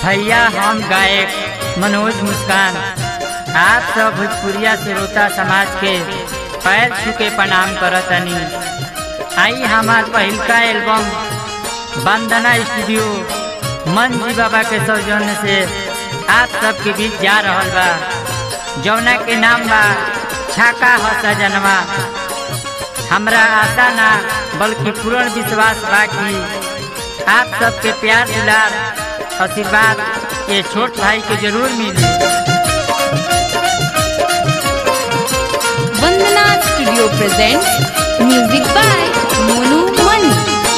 भैया हम गायक मनोज मुस्कान आप सब भोजपुरिया श्रोता समाज के पैर छू के प्रणाम करतनी आई हमार पहिलका एल्बम वंदना स्टूडियो मन जी बाबा के सौजन्य से आप सबके बीच जा रहल बा जौना के नाम बा छाका ह सजनवा हमरा आशा ना बल्कि पूर्ण विश्वास बा कि आप सबके प्यार दुलार आशीर्वाद ये छोट भाई के जरूर मिली Vandana studio presents music by Monu Mani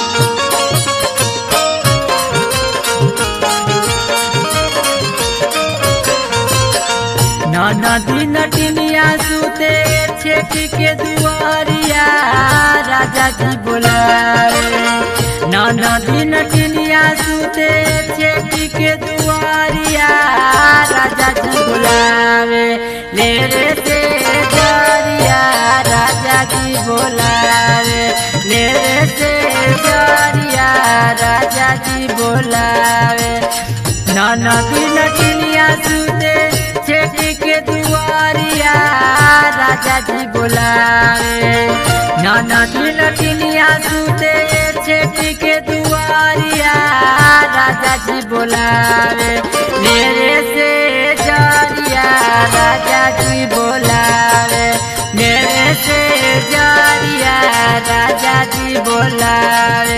नदी नटिनिया सुते छेक के दुआरिया राजा जी बोलावे नदी नटिनिया सुते छेक के दुआरिया राजा जी बोलावे ले रे से जरिया राजा जी बोलावे ले रे से जरिया राजा जी बोलावे नदी नटिनिया सुते छेक के दुआरिया राजा जी बोलावे नदी नटिनिया सुते छेक के दुआरिया राजा जी बोलावे मेरे से जरिया राजा जी बोलावे मेरे से जरिया राजा जी बोलावे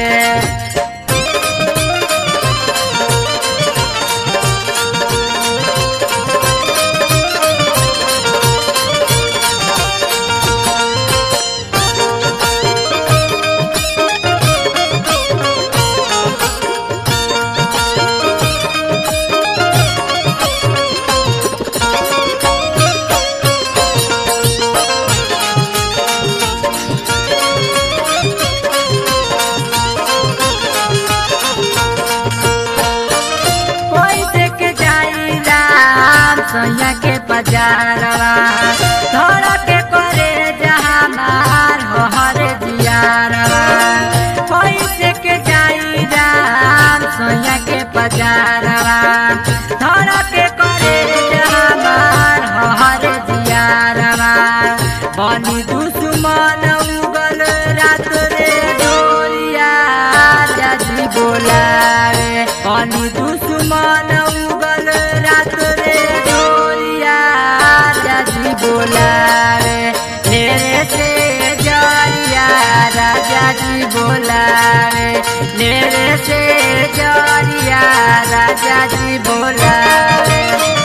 कोई देख जाई राम सैया के बजारवा धर के करे जहाँ मार हो हरे जियारवा कोई देख जाई राम सैया के बजारवा धर के करे जहाँ मार हो हरे जियारवा बनी दुश्मन उगल रात रे डोरिया राजी बोलावे बनी दुश्मन उगल रात रे डोरिया राजी बोलावे मेरे से जरिया राजा जी बोलावे मेरे से जरिया राजा जी बोलावे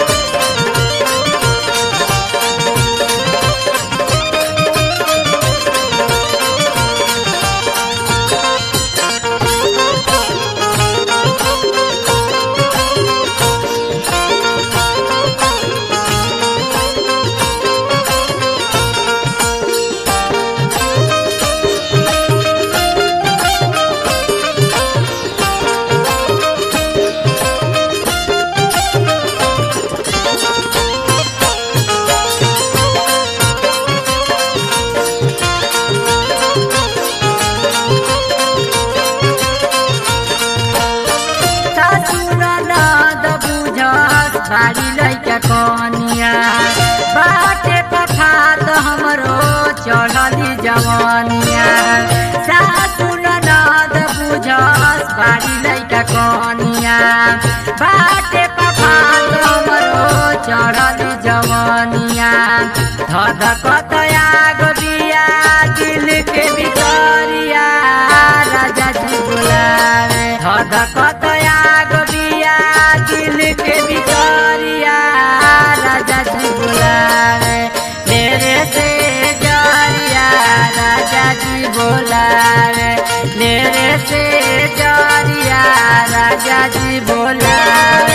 ससुरनाद बुझस बारी लैका कनिया बाटे पखात हमरो चढ़ली जवनिया सासुरनाद बुझस बारी लैका कनिया बाटे पखात हमरो चढ़ली जवनिया धधकत आग बिया दिल के भितरिया राजा जी बोलावे धधकत आग बिया दिल के भितरिया राजा जी बोलावे मेरे से जरिया राजा जी बोलावे मेरे से जरिया राजा जी बोलावे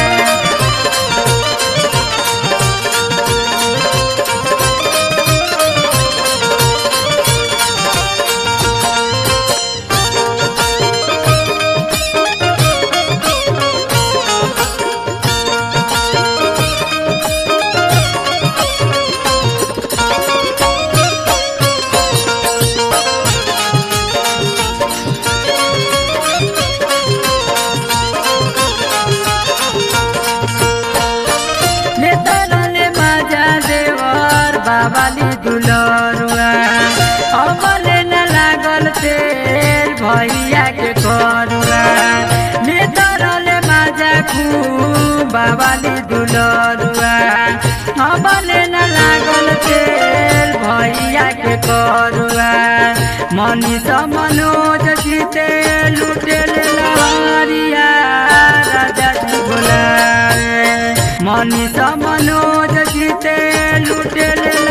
बाबाली दुलरुआ अबले न लागल तेल भैया के करुआ मनीष मनोज जीते लुटेल लहरिया राजा जी बोला मनीष मनोज जीते लुटेल